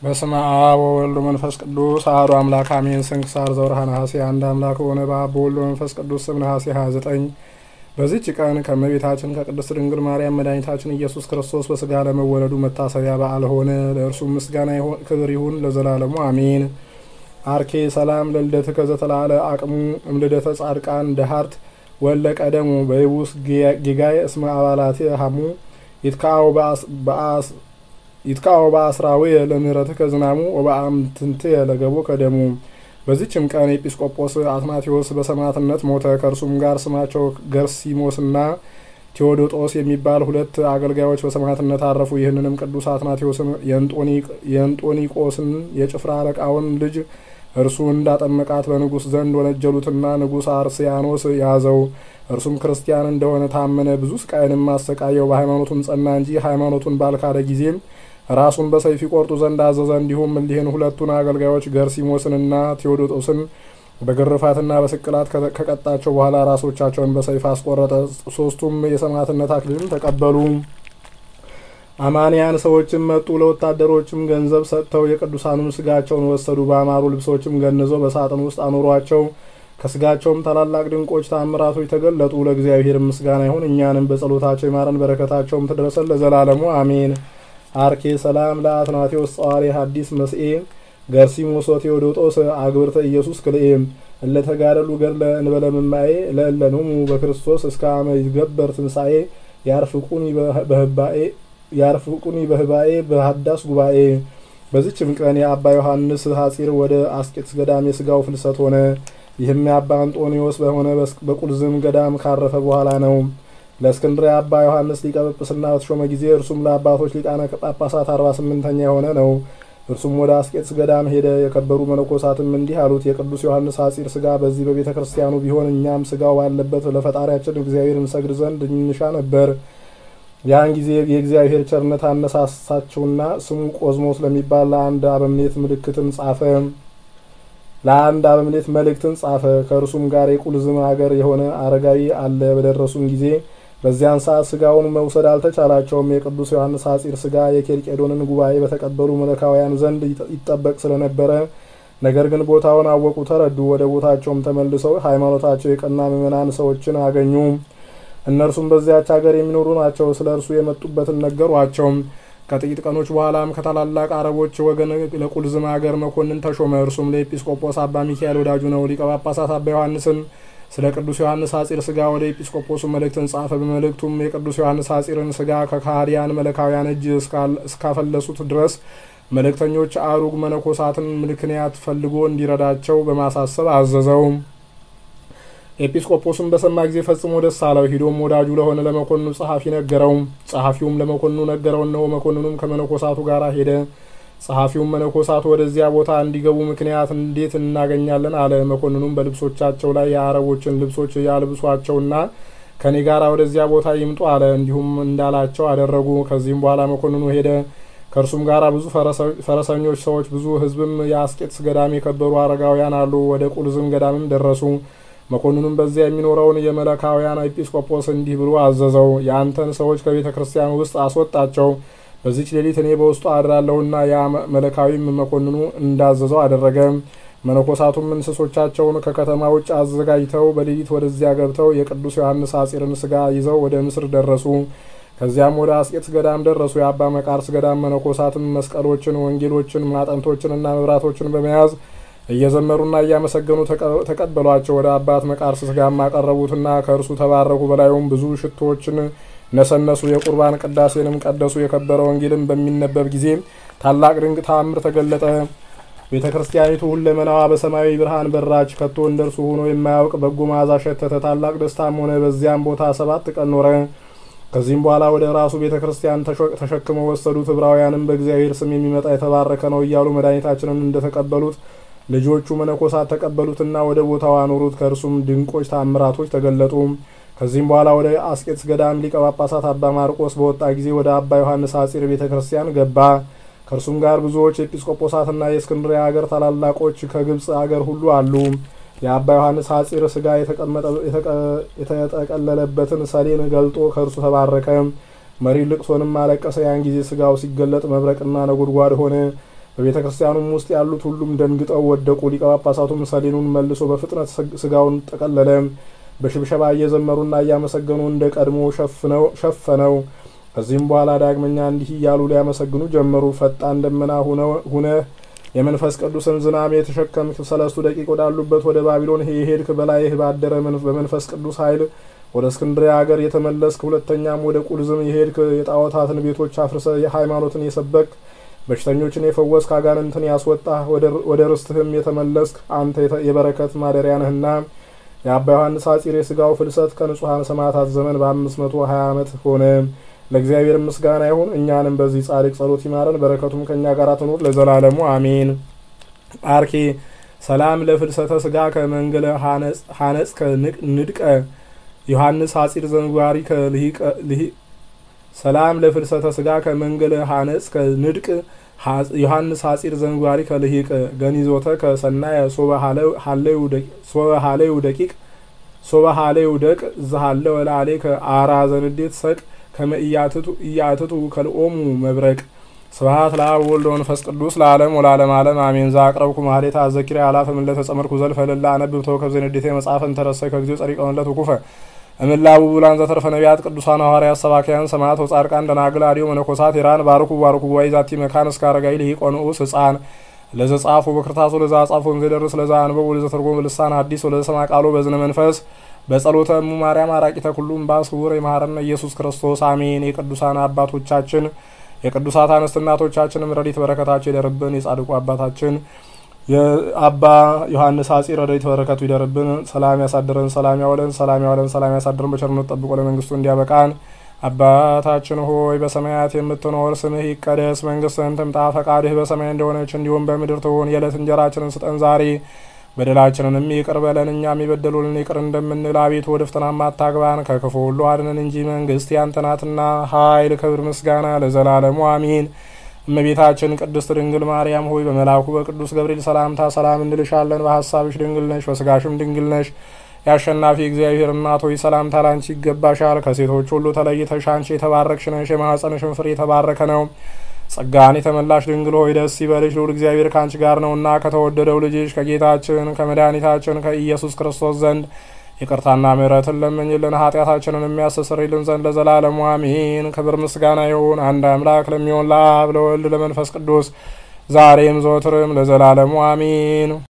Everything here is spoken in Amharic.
በስመ አብ ወወልድ መንፈስ ቅዱስ አሐዱ አምላክ አሜን። ስንክሳር ዘወርኀ ነሐሴ። አንድ አምላክ በሆነ በአብ በወልድ በመንፈስ ቅዱስ ስም ነሐሴ 29 በዚህች ቀን ከእመቤታችን ከቅድስት ድንግል ማርያም መድኃኒታችን ኢየሱስ ክርስቶስ በስጋ ለመወለዱ መታሰቢያ በዓል ሆነ። ለእርሱም ምስጋና ክብር ይሁን ለዘላለሙ አሜን። አርኬ ሰላም ለልደትከ ዘተላለ አቅሙ እምልደተ ጻድቃን ደሃርት ወለ ቀደሙ በይቡስ ጌጋይ እስመ አባላቴ ሀሙ ይትካው በአስ ይትቃወ በአስራዊ ለምህረትከ ዝናሙ ወበአምትንት ለገቦ ከደሙ። በዚችም ቀን ኤጲስቆጶስ አትናቴዎስ በሰማዕትነት ሞተ። ከእርሱም ጋር ስማቸው ገርሲሞስና ቴዎዶጦስ የሚባል ሁለት አገልጋዮች በሰማዕትነት አረፉ። ይህንንም ቅዱስ አትናቴዎስን የእንጦኒቆስን የጭፍራ አለቃውን ልጅ እርሱ እንዳጠመቃት በንጉሥ ዘንድ ወነጀሉትና ንጉሥ አርስያኖስ ያዘው። እርሱም ክርስቲያን እንደሆነ ታመነ። ብዙ ስቃይንም አሰቃየው። በሃይማኖቱም ጸና እንጂ ሃይማኖቱን ባልካደ ጊዜም ራሱን በሰይፍ ይቆርጡ ዘንድ አዘዘ። እንዲሁም እሊህን ሁለቱን አገልጋዮች ገርሲሞስንና ቴዎዶጦስን በግርፋትና በስቅላት ከቀጣቸው በኋላ ራሶቻቸውን በሰይፍ አስቆረጠ። ሶስቱም የሰማዕትነት አክሊልን ተቀበሉ። አማንያን ሰዎችም መጡ። ለወታደሮችም ገንዘብ ሰጥተው የቅዱሳኑን ስጋቸውን ወሰዱ። በአማሩ ልብሶችም ገንዘው በሳጥን ውስጥ አኖሯቸው። ከስጋቸውም ታላላቅ ድንቆች ታምራቶች ተገለጡ። ለእግዚአብሔር ምስጋና ይሁን፣ እኛንም በጸሎታቸው ይማረን፣ በረከታቸውም ትድረሰን ለዘላለሙ አሜን። አርኬ ሰላም ለአትናቴዎስ ጸዋሪ ሐዲስ መስኤ ገርሲሞስ ቴዎዶጦስ አግብርተ ኢየሱስ ክልኤም እለተጋደሉ ገድለ እንበለ ምማኤ ለእለንሙ በክርስቶስ እስከ አመ ይትገበር ትንሣኤ ያርፍቁኒ በህባኤ ያርፍቁኒ በህባኤ በሀዳስ ጉባኤ። በዚችም ቀን የአባ ዮሐንስ ሐጺር ወደ አስቄጥስ ገዳም የስጋው ፍልሰት ሆነ። ይህም የአባ አንጦኒዎስ በሆነ በቁልዝም ገዳም ካረፈ በኋላ ነው። ለእስክንድርያ አባ ዮሐንስ ሊቀ ጵጵስና በተሾመ ጊዜ እርሱም ለአባቶች ሊቃነ ጳጳሳት አርባ ስምንተኛ የሆነ ነው። እርሱም ወደ አስቄጥስ ገዳም ሄደ። የከበሩ መነኮሳትም እንዲህ አሉት፣ የቅዱስ ዮሐንስ ሐጺር ስጋ በዚህ በቤተ ክርስቲያኑ ቢሆን እኛም ስጋው ባለበት ለፈጣሪያችን እግዚአብሔር እንሰግድ ዘንድ እንሻ ነበር። ያን ጊዜ የእግዚአብሔር ቸርነት አነሳሳቸውና ስሙ ቆዝሞስ ለሚባል ለአንድ አበምኔት ምልክትን ጻፈ ለአንድ አበምኔት መልእክትን ጻፈ። ከእርሱም ጋር የቁልዝም አገር የሆነ አረጋዊ አለ። በደረሱም ጊዜ በዚያን ሰዓት ስጋውን መውሰድ አልተቻላቸውም። የቅዱስ ዮሐንስ ሐጺር ስጋ የኬልቄዶንን ጉባኤ በተቀበሉ መለካውያን ዘንድ ይጠበቅ ስለነበረ፣ ነገር ግን ቦታውን አወቁ፣ ተረዱ። ወደ ቦታቸውም ተመልሰው ሃይማኖታቸው የቀና ምዕመናን ሰዎችን አገኙ። እነርሱም በዚያች ሀገር የሚኖሩ ናቸው። ስለ እርሱ የመጡበትን ነገሯቸው። ከጥቂት ቀኖች በኋላም ከታላላቅ አረቦች ወገን ለቁልዝም ሀገር መኮንን ተሾመ። እርሱም ለኤጲስቆጶስ አባ ሚካኤል ወዳጁ ነው። ሊቀ ጳጳሳት አባ ዮሐንስን ስለ ቅዱስ ዮሐንስ ሐጺር ስጋ ወደ ኤጲስቆጶሱ መልእክትን ጻፈ። በመልእክቱም የቅዱስ ዮሐንስ ሐጺርን ስጋ ከካህዲያን መለካውያን እጅ እስካፈለሱት ድረስ መልእክተኞች አሩግ መነኮሳትን ምክንያት ፈልጎ እንዲረዳቸው በማሳሰብ አዘዘው። ኤጲስቆጶስም በሰማ ጊዜ ፈጽሞ ደስ አለው። ሂዶም ወዳጁ ለሆነ ለመኮንኑ ጸሐፊ ነገረው። ጸሐፊውም ለመኮንኑ ነገረው። እነሆ መኮንኑም ከመነኮሳቱ ጋር ሄደ። ጸሐፊውም መነኮሳቱ ወደዚያ ቦታ እንዲገቡ ምክንያት እንዴት እናገኛለን አለ። መኮንኑም በልብሶቻቸው ላይ የአረቦችን ልብሶች ያልብሷቸውና ከኔ ጋር ወደዚያ ቦታ ይምጡ አለ። እንዲሁም እንዳላቸው አደረጉ። ከዚህም በኋላ መኮንኑ ሄደ። ከእርሱም ጋር ብዙ ፈረሰኞች ሰዎች፣ ብዙ ሕዝብም የአስቄጥስ ገዳም የከበሩ አረጋውያን አሉ። ወደ ቁልዝም ገዳምም ደረሱ። መኮንኑም በዚያ የሚኖረውን የመለካውያን ኤጲስቆጶስ እንዲህ ብሎ አዘዘው፣ የአንተን ሰዎች ከቤተ ክርስቲያን ውስጥ አስወጣቸው። በዚች ሌሊት እኔ በውስጡ አድራለሁና። ያ መለካዊም መኮንኑ እንዳዘዘው አደረገ። መነኮሳቱም እንስሶቻቸውን ከከተማ ውጭ አዘጋጅተው በሌሊት ወደዚያ ገብተው የቅዱስ ዮሐንስ ሐጺርን ስጋ ይዘው ወደ ምስር ደረሱ። ከዚያም ወደ አስቄጥስ ገዳም ደረሱ። የአባ መቃርስ ገዳም መነኮሳትም መስቀሎችን፣ ወንጌሎችን፣ ማጠንቶችንና መብራቶችን በመያዝ እየዘመሩና እያመሰገኑ ተቀበሏቸው። ወደ አባት መቃርስ ስጋም አቀረቡትና ከእርሱ ተባረኩ። በላዩም ብዙ ሽቶዎችን ነሰነሱ። የቁርባን ቅዳሴንም ቀደሱ። የከበረ ወንጌልም በሚነበብ ጊዜ ታላቅ ድንቅ ተአምር ተገለጠ። ቤተ ክርስቲያኒቱ ሁለመናዋ በሰማያዊ ብርሃን በራች። ከቶ እንደ እርሱ ሆኖ የማያውቅ በጎ መዓዛ ሸተተ። ታላቅ ደስታም ሆነ። በዚያም ቦታ ሰባት ቀን ኖረ። ከዚህም በኋላ ወደ ራሱ ቤተ ክርስቲያን ተሸክመው ወሰዱት። ዕብራውያንም በእግዚአብሔር ስም የሚመጣ የተባረከ ነው እያሉ መድኃኒታችንን እንደተቀበሉት ልጆቹ መነኮሳት ተቀበሉትና ወደ ቦታው አኖሩት። ከእርሱም ድንቆች ታምራቶች ተገለጡ። ከዚህም በኋላ ወደ አስቄጥስ ገዳም ሊቀ ጳጳሳት አባ ማርቆስ በወጣ ጊዜ ወደ አባ ዮሐንስ ሐጺር ቤተ ክርስቲያን ገባ። ከእርሱም ጋር ብዙዎች ኤጲስቆጶሳትና የእስክንድርያ ሀገር ታላላቆች ከግብፅ አገር ሁሉ አሉ። የአባ ዮሐንስ ሐጺር ስጋ የተጠቀለለበትን ሰሌን ገልጦ ከእርሱ ተባረከ። መሪ ልቅሶንም አለቀሰ። ያን ጊዜ ስጋው ሲገለጥ መብረቅና ነጎድጓድ ሆነ። በቤተ ክርስቲያኑም ውስጥ ያሉት ሁሉም ደንግጠው ወደቁ። ሊቀ ጳጳሳቱም ሰሌኑን መልሶ በፍጥነት ስጋውን ጠቀለለ። በሽብሸባ እየዘመሩና እያመሰገኑ እንደ ቀድሞ ሸፈነው። ከዚህም በኋላ ዳግመኛ እንዲህ እያሉ ሊያመሰግኑ ጀመሩ። ፈጣን ደመና ሁነ የመንፈስ ቅዱስን ዝናም የተሸከምክ ሰለስቱ ደቂቅ ወዳሉበት ወደ ባቢሎን የሄድክ በላይህ ባደረ በመንፈስ ቅዱስ ኃይል ወደ እስክንድሪያ ሀገር የተመለስክ ሁለተኛም ወደ ቁልዝም የሄድክ የጣዖታትን ቤቶች አፍርሰ የሃይማኖትን የሰበክ በሽተኞችን የፈወስክ አጋንንትን ያስወጣህ ወደ ርስትህም የተመለስክ አንተ የበረከት ማደሪያ ነህና የአባ ዮሐንስ አጺር የስጋው ፍልሰት ከንጹሐን ሰማዕታት ዘመን በአምስት መቶ ሀያ ዓመት ሆነ። ለእግዚአብሔር ምስጋና ይሁን። እኛንም በዚህ ጻድቅ ጸሎት ይማረን፣ በረከቱም ከእኛ ጋር ትኑር ለዘላለሙ አሜን። አርኬ ሰላም ለፍልሰተ ስጋ ከመንገለ ሀነጽ ከንድቀ ዮሐንስ ሀጺር ዘንጓሪ ሰላም ለፍልሰተ ስጋ ከመንገለ ሀነጽ ከንድቅ ዮሐንስ ሀጺር ዘንጓሪ ከልሂቅ ገኒዞተ ከሰናየ ሶበ ሀለዩ ደቂቅ ሶበ ሀለዩ ደቅ ዝሃለ ወላሌ ከአራ ዘንዴት ሰቅ ከመ እያትቱ ከልኦሙ መብረቅ ስብሐት ለአብ ወወልድ ወመንፈስ ቅዱስ ለዓለም ወለዓለመ ዓለም አሜን። ዘአቅረብኩ ማኅሌተ አዘኪሬ አላፈ ምለተ ጸመድኩ ዘልፈ ለላ አነብብ ተወከብ ዘንዴቴ መጽሐፈ እንተረሰይ ከጊዜው ጸሪቀ መለት ውኩፈ እምላቡ ብላን ዘተርፈ ነቢያት ቅዱሳን ሐዋርያት ሰባክያን ሰማዕት ወጻድቃን ደናግል አዲዮ መነኮሳት ኢራን ባርኩ ባርኩ ጉባኤ ዛቲ መካን እስከ አረጋዊ ልሂቅ ወንዑስ ሕፃን ለዘ ጻፉ በክርታሱ ለዛ ጻፉ እንዘደርስ ለዛ አንበቡ ለዘ ተርጎም ልሳን አዲስ ወለዘ ሰማ ቃሎ በዝነ መንፈስ በጸሎተ እሙ ማርያም አራቂተ ኩሉም ባስውር የማረነ ኢየሱስ ክርስቶስ አሜን። የቅዱሳን አባቶቻችን የቅዱሳት አንስት እናቶቻችንም ረድኤት በረከታቸው ይደርብን። የጻድቁ አባታችን የአባ ዮሐንስ አጺር ረድኤት በረከቱ ይደርብን። ሰላም ያሳድረን፣ ሰላም ያውለን፣ ሰላም ያውለን፣ ሰላም ያሳድረን። በቸርነት ጠብቆ ለመንግስቱ እንዲያበቃን። አባታችን ሆይ በሰማያት የምትኖር ስምህ ይቀደስ፣ መንግስትህን ትምጣ፣ ፈቃድህ በሰማይ እንደሆነች እንዲሁም በምድር ትሁን። የዕለት እንጀራችንን ስጠን ዛሬ በደላችንንም ይቅር በለን እኛም የበደሉልን ይቅር እንደምንል። አቤቱ ወደ ፈተናም አታግባን ከክፉ ሁሉ አድነን እንጂ መንግስት ያንተ ናትና ኃይል፣ ክብር፣ ምስጋና ለዘላለሙ አሚን። እመቤታችን ቅድስት ድንግል ማርያም ሆይ በመልአኩ በቅዱስ ገብርኤል ሰላምታ ሰላም እንልሻለን። በሀሳብሽ ድንግል ነሽ፣ በስጋሽም ድንግል ነሽ። የአሸናፊ እግዚአብሔር እናት ሆይ ሰላምታ ላንቺ ይገባሻል። ከሴቶች ሁሉ ተለይተሽ አንቺ የተባረክሽ ነሽ፣ የማኅፀንሽን ፍሬ የተባረከ ነው። ጸጋን የተመላሽ ድንግል ሆይ ደስ ይበልሽ፣ ልዑል እግዚአብሔር ከአንቺ ጋር ነውና ከተወደደው ልጅሽ ከጌታችን ከመድኃኒታችን ከኢየሱስ ክርስቶስ ዘንድ ይቅርታና ምሕረትን ለምኝልን ኃጢአታችንን የሚያስተሰርይልን ዘንድ ለዘላለሙ አሜን። ክብር ምስጋና ይሁን አንድ አምላክ ለሚሆን ለአብ ለወልድ ለመንፈስ ቅዱስ ዛሬም ዘወትርም ለዘላለሙ አሜን።